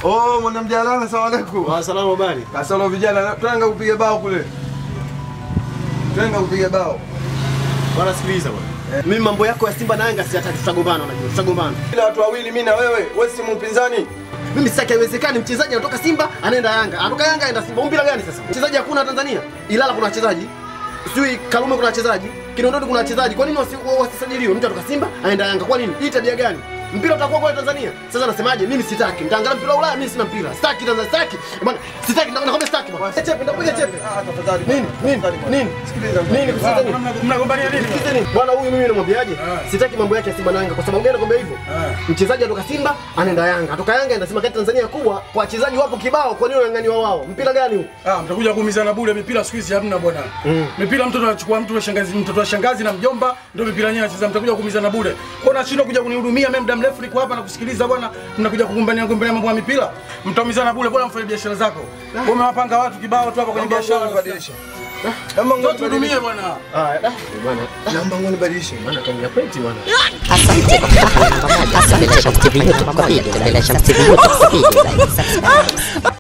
Oh, mwana mjana, asalamu alaykum. Wa salamu habari. Kasoro vijana, twanga kupiga bao kule. Twanga kupiga bao. Bwana sikiliza bwana. Mimi mambo yako ya Simba na Yanga siyataki, tutagombana unajua. Tutagombana. Ila watu wawili mimi na wewe, wewe si mpinzani. Mimi sitaki, haiwezekani mchezaji anatoka Simba anaenda Yanga, anatoka Yanga anaenda Simba. Mpira gani sasa? Mchezaji hakuna Tanzania. Ilala kuna wachezaji. Sijui Karume kuna wachezaji. Kinondoni kuna wachezaji. Kwa nini wasi- wasisajiliwe? Mtu anatoka Simba anaenda Yanga. Kwa nini? Hii tabia gani? Mpira utakuwa kwa Tanzania. Sasa nasemaje? Mimi sitaki. Nitaangalia mpira wa Ulaya, mimi sina mpira. Sitaki Tanzania, sitaki. Bwana, sitaki nakwambia sitaki bwana. Chepe, ndakuja chepe. Ah, tafadhali. Nini? Nini? Nini? Sikiliza. Nini kusita nini? Mnagombania nini? Sikize nini? Bwana huyu mimi namwambiaje? Sitaki mambo yake ya Simba na Yanga. Kwa sababu gani nakwambia hivyo? Mchezaji atoka Simba anaenda Yanga. Atoka Yanga anaenda Simba kati Tanzania kubwa. Kwa wachezaji wapo kibao, kwa nini wanang'aniwa wao? Mpira gani huu? Ah, mtakuja kuumizana bure. Mipira siku hizi hamna bwana. Mipira mtoto anachukua mtu wa shangazi, mtoto wa shangazi na mjomba ndio mipira yenyewe anacheza. Mtakuja kuumizana bure. Kwa nashindwa kuja kunihudumia mimi muda mrefu niko hapa na kusikiliza bwana. Mnakuja kugombania gombania mambo ya mipira. Mtaumizana bure, bora mfanye biashara zako. Wewe umewapanga watu kibao tu hapa kwenye biashara. Badilisha. Naomba Ndio ngoni tuhudumie bwana. Ah, da. Bwana, Naomba ngoni badilisha. bwana kaingia peti bwana. Asante kwa kuwa namba moja. Asante Shamsi TV YouTube kwa video. Tembelea Shamsi TV YouTube kwa video zaidi. Subscribe.